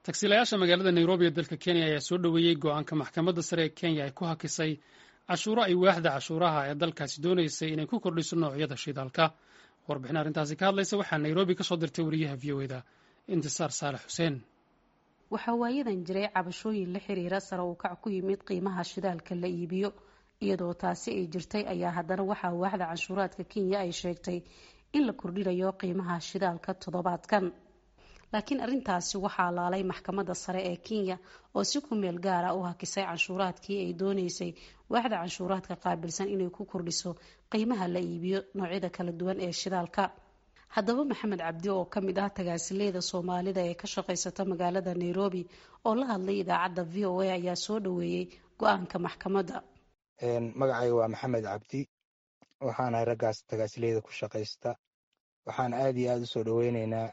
tagsiilayaasha magaalada nairobi ee dalka kenya ayaa soo dhoweeyey go-aanka maxkamadda sare ee kenya ay ku hakisay cashuuro ay waaxda cashuuraha ee dalkaasi doonaysay inay ku kordhiso noocyada shidaalka warbixin arrintaasi ka hadlaysa waxaa nairobi ka soo dirtay wariyaha v o eda intisaar saalex xuseen waxaa waayadan jiray cabashooyin la xiriira sare uu kac ku yimid qiimaha shidaalka la iibiyo iyadoo taasi ay jirtay ayaa haddana waxaa waaxda canshuuraadka kenya ay sheegtay in la kordhinayo qiimaha shidaalka toddobaadkan laakiin arrintaasi waxaa laalay maxkamadda sare ee kenya oo si ku meel gaara u hakisay canshuuraadkii ay dooneysay waaxda canshuuraadka qaabilsan inay ku kordhiso qiimaha la iibiyo noocyada kala duwan ee shidaalka haddaba maxamed cabdi oo ka mid ah tagaasileeda soomaalida ee ka shaqaysata magaalada nairobi oo la hadlay idaacadda v o a ayaa soo dhoweeyey go-aanka maxkamadda magacayga waa maxamed cabdi waxaanahay raggaas tagaasileyda ku shaqaysta waxaan aad iyo aad u soo dhoweyneynaa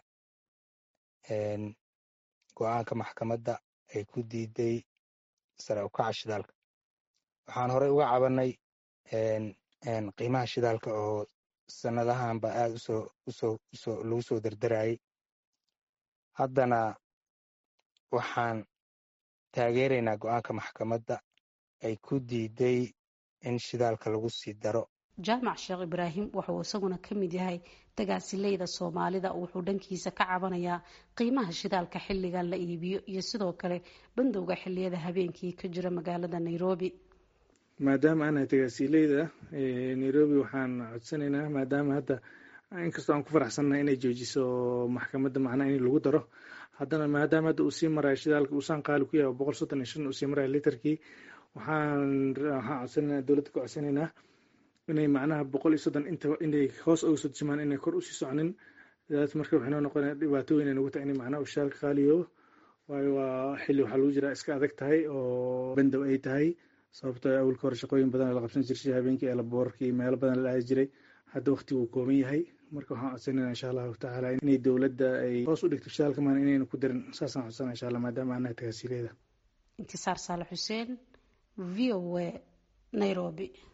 go-aanka maxkamadda ay ku diiday sare ukaca shidaalka waxaan horey uga cabanay qiimaha shidaalka oo sanadahanba aad usoo usoo usoo lagu soo derderayay haddana waxaan taageeraynaa go-aanka maxkamadda ay ku diiday in shidaalka lagu sii daro jaamac sheekh ibraahim wuxuu isaguna ka mid yahay tagaasileyda soomaalida wuxuu dhankiisa ka cabanayaa qiimaha shidaalka xilligan la iibiyo iyo sidoo kale bandowga xiliyada habeenkii ka jira magaalada nairobi maadaama aanahay tagaasileyda nairobi waxaan codsanaynaa maadaama hadda inkastoo aan ku faraxsannahay inay joojiso maxkamadda macnaha in lagu daro haddana maadaama hadda uu sii marayo shidaalka uusaan qaali ku yahay boqol soddon iyo shan uu sii marayo litarkii waxaan waxaan codsanaynaa dowladda ku codsanaynaa inay macnaha boqol iyo soddon inta inay hoos uga soo dejmaan inay kor usii soconin daas marka waxay noo noqonaya dhibaato weyn ay nagu tahay in macnaha ushaalka qaaliyo waayo waa xilli waxaa lagu jiraa iska adag tahay oo bandow ay tahay sababtoo awalka hore shaqooyin badan la qabsan jiray habeenkii eelaboorkii meelo badan la aadi jiray hadda waqti wuu kooban yahay marka waxaan codsanayna insha allahu tacaala inay dowladda ay hoos u dhigto shidaalka maan inayna ku darin saasaan codsana insha allah maadaama anahay tagaasiileeda intisaar saale xuseen v o a nairobi